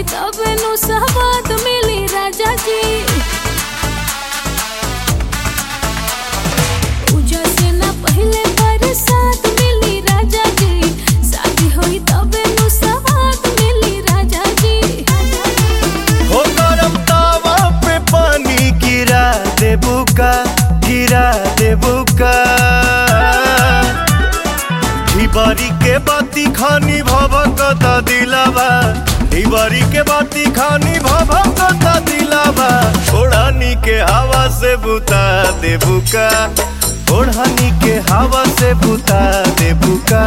होई तबे नु सहवाद मिली राजा जी पूजा से ना पहले बरसात मिली राजा जी शादी होई तबे नु सहवाद मिली राजा जी हो गरम तावा पे पानी गिरा देबू का गिरा देबू का ढिबारी के बाती खानी भभकता दिलावा ढिबारी के बाती खानी भभकता दिलावा ओढ़ानी के हवा से बुता देबू का ओढ़ानी के हवा से बुता देबू का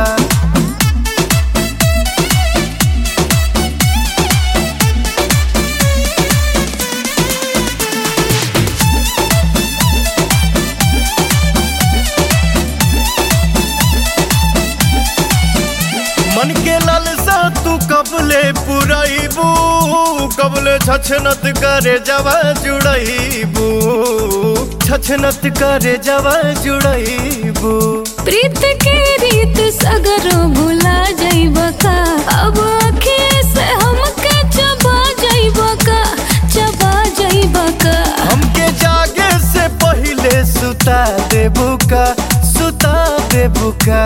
मन के लालसा तू कबले पुरैबू कबले छछनत करे जवा जुड़ैबू छछनत करे जवा जुड़ैबू प्रीत के रीत सगरो भुला जाइब का अब अखिए से हमके चबा जाइब का चबा जाइब का हमके जागे से पहिले सुता देबू का सुता देबू का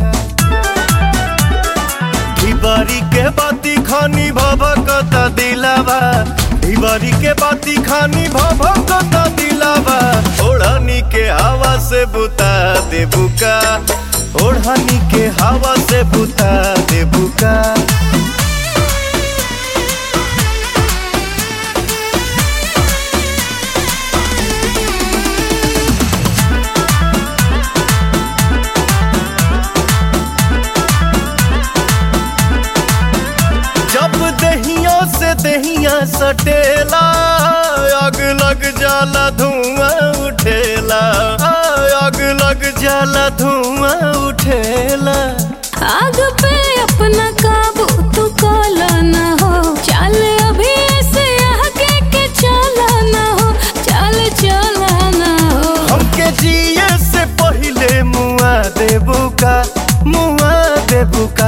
ढिबारी के बाती खानी भभकता दिलावा ढिबारी के बाती खानी भभकता दिलावा ओढ़नी के हवा से बुता देबू का ओढ़नी के हवा से बुता देबू का जब दहिया से दहिया सटेला आग लग जाला धुआं उठेला आग लग जाला धुआं उठेला आग पे अपना काबू तू काला ना हो चल अभी ऐसे आगे के चला ना हो चल चला ना हो हमके जिए से पहिले मुआ देबू का मुआ देबू का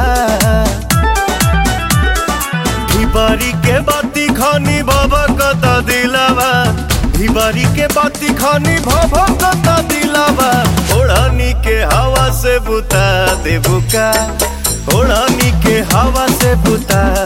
ढिबारी के बाती खानी बाबा कता दिलावा ढिबारी के बाती खानी भाभा कता दिलावा ओढ़ानी के हवा से बुता देबू का ओढ़ानी के हवा से बुता